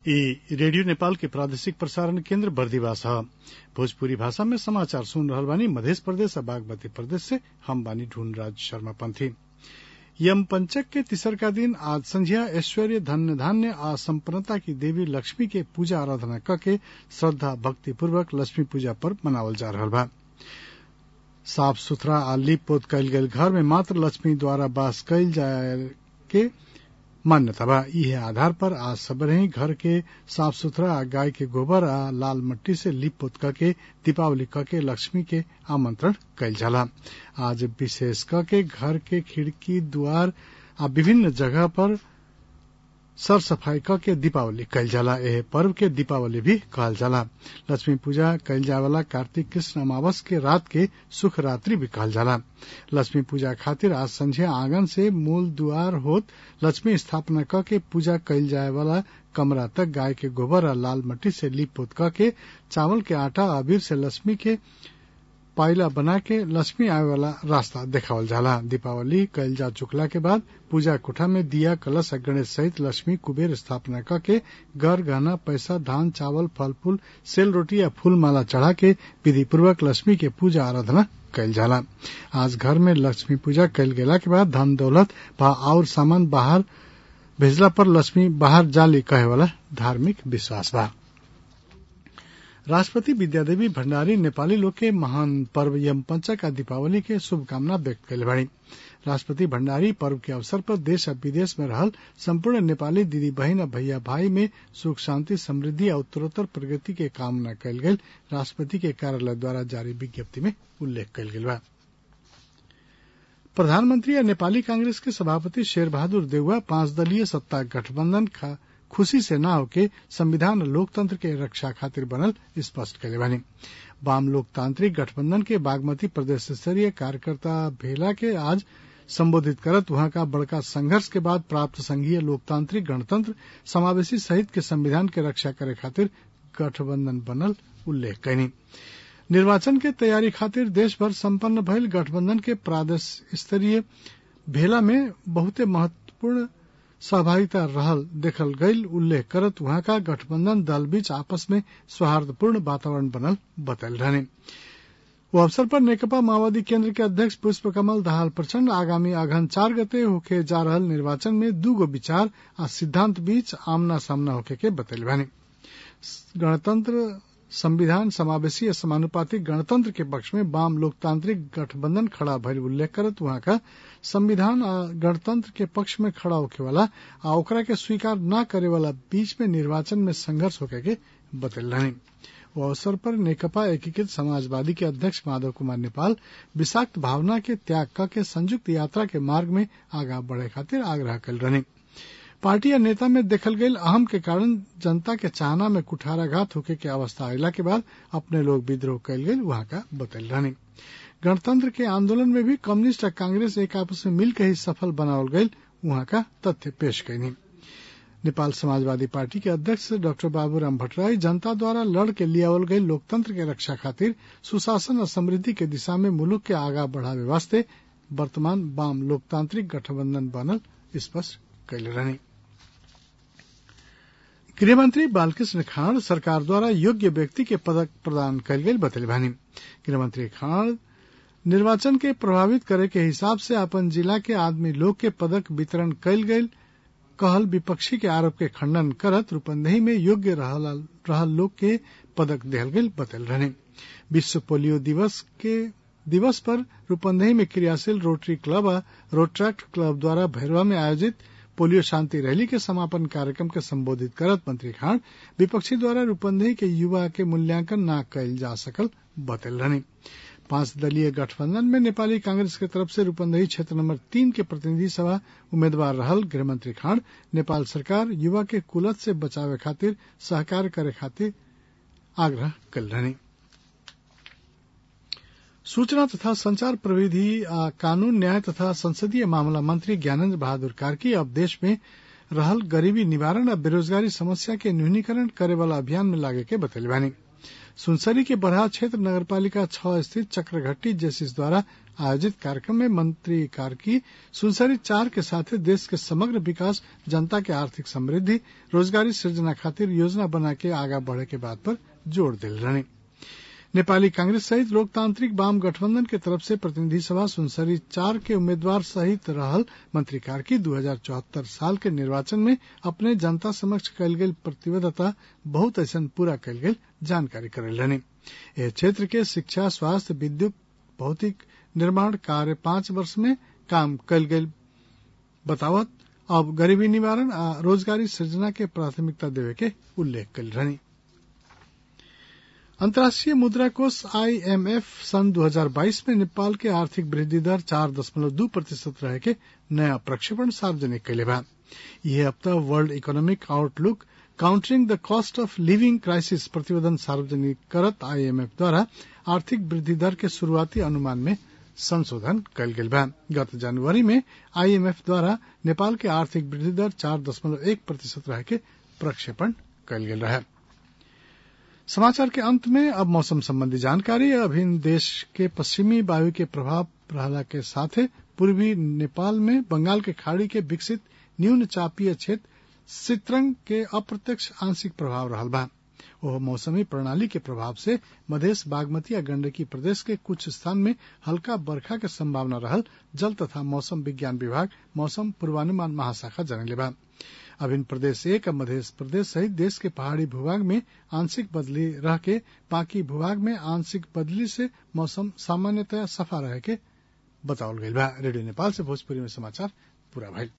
इ रेडियो नेपाल के प्रादेशिक प्रसारण केन्द्र बर्दिवास ह भोजपुरी भाषा में समाचार सुन रहल बानी मधेश प्रदेश आ बागमती प्रदेश से हम बानी ढूंढराज शर्मा पंथी यम पंचक के तिसरका दिन आज संझिया ऐश्वर्य धन्य धान्य आ संपन्नता की देवी लक्ष्मी के पूजा आराधना कके श्रद्धा भक्ति पूर्वक लक्ष्मी पूजा पर्व मनावल जा रहल बा साफ सुथरा आ लीप पोत कयल गेल घर में मात्र लक्ष्मी द्वारा वास कयल जाय के मान्यता बा इहे आधार पर आज सबरही घर के साफ सुथरा आ गाय के गोबर आ लाल मट्टी से लीप पोत करके दीपावली करके लक्ष्मी के आमंत्रण कयल जाला आज विशेष करके घर के खिड़की द्वार आ विभिन्न जगह पर सर सफाई करके दीपावली कयल जाला एह पर्व के दीपावली भी कहल जाला लक्ष्मी पूजा कयल जाय वाला कार्तिक कृष्ण अमावस के रात के सुख रात्रि भी कहल जाला लक्ष्मी पूजा खातिर आज संझिया आंगन से मूल दुआर होत लक्ष्मी स्थापना क के पूजा कयल जाय वाला कमरा तक गाय के गोबर आ लाल मट्टी से लीप पोत क के चावल के आटा अबीर से लक्ष्मी के पाइला बना के लक्ष्मी आवे वाला रास्ता देखावल जाला दीपावली कयल जा चुकला के बाद पूजा कोठा में दिया कलश आ गणेश सहित लक्ष्मी कुबेर स्थापना क के घर गहना पैसा धान चावल फल फूल सेल रोटी या फूल माला चढ़ा के विधि पूर्वक लक्ष्मी के पूजा आराधना कयल जाला आज घर में लक्ष्मी पूजा कयल गेला के बाद धन दौलत व और सामान बाहर भेजला पर लक्ष्मी बाहर जाली कहे वाला धार्मिक विश्वास बा राष्ट्रपति विद्यादेवी भण्डारी नेपाली लोग के महान पर्व यम पंचक आ दीपावली के शुभकामना व्यक्त कयले बाड़ी राष्ट्रपति भण्डारी पर्व के अवसर पर देश आ विदेश में रहल संपूर्ण नेपाली दीदी बहिन आ भैया भाई में सुख शांति समृद्धि आ उत्तरोत्तर प्रगति के कामना कयल गेल राष्ट्रपति के कार्यालय द्वारा जारी विज्ञप्ति में उल्लेख कयल गेल बा प्रधानमंत्री आ नेपाली कांग्रेस के सभापति शेर बहादुर देउवा पांच दलीय सत्ता गठबंधन खुशी से ना होके संविधान लोकतंत्र के रक्षा खातिर बनल स्पष्ट कले बानी वाम लोकतांत्रिक गठबंधन के बागमती प्रदेश स्तरीय कार्यकर्ता भेला के आज संबोधित करत वहां का बड़का संघर्ष के बाद प्राप्त संघीय लोकतांत्रिक गणतंत्र समावेशी सहित के संविधान के रक्षा करे खातिर गठबंधन बनल उल्लेख कैनी निर्वाचन के तैयारी खातिर देश भर संपन्न भइल गठबंधन के प्रादेश स्तरीय भेला में बहुते महत्वपूर्ण सहभागिता रहल देखल गईल उल्लेख करत वहां का गठबंधन दल बीच आपस में सौहार्दपूर्ण वातावरण बनल बतल रहने वो अवसर पर नेकपा माओवादी केंद्र के अध्यक्ष पुष्प कमल दाहाल प्रचंड आगामी अघन चार गते होके जा रहल निर्वाचन में दूगो विचार आ सिद्धांत बीच आमना सामना होके के बतल भाने गणतंत्र संविधान समावेशी समानुपातिक गणतंत्र के पक्ष में वाम लोकतांत्रिक गठबंधन खड़ा भइल उल्लेख करत वहां का संविधान आ गणतंत्र के पक्ष में खड़ा होके वाला आ ओकरा के स्वीकार न करे वाला बीच में निर्वाचन में संघर्ष होके के बतल रहे वो अवसर पर नेकपा एकीकृत समाजवादी के अध्यक्ष माधव कुमार नेपाल विषाक्त भावना के त्याग क के संयुक्त यात्रा के मार्ग में आगा बढ़े खातिर आग्रह कल रहे पार्टी या नेता में देखल गई अहम के कारण जनता के चाहना में कुठाराघात होके के अवस्था अला के बाद अपने लोग विद्रोह कल गई वहां का बतल रहने गणतंत्र के आंदोलन में भी कम्युनिस्ट और कांग्रेस एक आपस में मिलकर ही सफल बनावल गई वहां का तथ्य पेश कैनी नेपाल समाजवादी पार्टी के अध्यक्ष डॉक्टर बाबूराम भट्टराई जनता द्वारा लड़ के लियावल गई लोकतंत्र के रक्षा खातिर सुशासन और समृद्धि के दिशा में मुल्क के आगा बढ़ावे वास्ते वर्तमान वाम लोकतांत्रिक गठबंधन बनल स्पष्ट कैले रहने गृहमंत्री बालकृष्ण खाड़ सरकार द्वारा योग्य व्यक्ति के पदक प्रदान कल गई बतल भानी गृहमंत्री खाड़ निर्वाचन के प्रभावित करे के हिसाब से अपन जिला के आदमी लोग के पदक वितरण कल गई कहल विपक्षी के आरोप के खंडन करत रूपंदेही में योग्य रहल लोग के पदक दिहल गई बतल रहने विश्व पोलियो दिवस के दिवस पर रूपंदेही में क्रियाशील रोटरी क्लब और रोट्रैक्ट क्लब द्वारा भैरवा में आयोजित पोलियो शांति रैली के समापन कार्यक्रम के संबोधित करत मंत्री खान विपक्षी द्वारा रूपंदेही के युवा के मूल्यांकन न कयल जा सकल बतल रहने पांच दलीय गठबंधन में नेपाली कांग्रेस के तरफ से रूपंदेही क्षेत्र नंबर तीन के प्रतिनिधि सभा उम्मीदवार रहल गृहमंत्री खान नेपाल सरकार युवा के कुलत से बचावे खातिर सहकार करे खातिर आग्रह कल रहने सूचना तथा संचार प्रविधि आ कानून न्याय तथा संसदीय मामला मंत्री ज्ञानेन्द्र बहादुर कार्की अब देश में रहल गरीबी निवारण आ बेरोजगारी समस्या के न्यूनीकरण करे वाला अभियान में लागे के बतैले बानी सुनसरी के बरहा क्षेत्र नगरपालिका छह स्थित चक्रघट्टी जेसिस द्वारा आयोजित कार्यक्रम में मंत्री कार्की सुनसरी चार के साथ देश के समग्र विकास जनता के आर्थिक समृद्धि रोजगारी सृजना खातिर योजना बना के आगा बढ़े के बात पर जोर दिल रहने नेपाली कांग्रेस सहित लोकतांत्रिक वाम गठबंधन के तरफ से प्रतिनिधि सभा सुनसरी चार के उम्मीदवार सहित रहल मंत्री कार्की दू साल के निर्वाचन में अपने जनता समक्ष कयल गेल प्रतिबद्धता बहुत ऐसा पूरा कयल गेल जानकारी करेल रहने यह क्षेत्र के शिक्षा स्वास्थ्य विद्युत भौतिक निर्माण कार्य पांच वर्ष में काम कयल गेल बतावत अब गरीबी निवारण आ रोजगारी सृजना के प्राथमिकता देवे के उल्लेख कल रहनी अंतर्राष्ट्रीय मुद्रा कोष आईएमएफ सन 2022 में नेपाल के आर्थिक वृद्धि दर चार दशमलव दू प्रतिशत रहे के नया प्रक्षेपण सार्वजनिक कैले बा यह हफ्ता world economic outlook countering the cost of living crisis प्रतिवेदन सार्वजनिक करत आईएमएफ द्वारा आर्थिक वृद्धि दर के शुरुआती अनुमान में संशोधन कल गेल बा गत जनवरी में आईएमएफ द्वारा नेपाल के आर्थिक वृद्धि दर चार दशमलव एक प्रतिशत रहे के प्रक्षेपण कल गेल रहे समाचार के अंत में अब मौसम संबंधी जानकारी अभिन देश के पश्चिमी वायु के प्रभाव रहला के साथ पूर्वी नेपाल में बंगाल के खाड़ी के विकसित न्यून चापीय क्षेत्र सित्रंग के अप्रत्यक्ष आंशिक प्रभाव रहल बा वह मौसमी प्रणाली के प्रभाव से मधेश बागमती या गंडकी प्रदेश के कुछ स्थान में हल्का बरखा के संभावना रहल जल तथा मौसम विज्ञान विभाग मौसम पूर्वानुमान महाशाखा जनले बा अभिन प्रदेश एक मध्य प्रदेश सहित देश के पहाड़ी भूभाग में आंशिक बदली रह के बाकी भूभाग में आंशिक बदली से मौसम सामान्यतया सफा रहे के बतावल गईल बा रेडियो नेपाल से भोजपुरी में समाचार पूरा भइल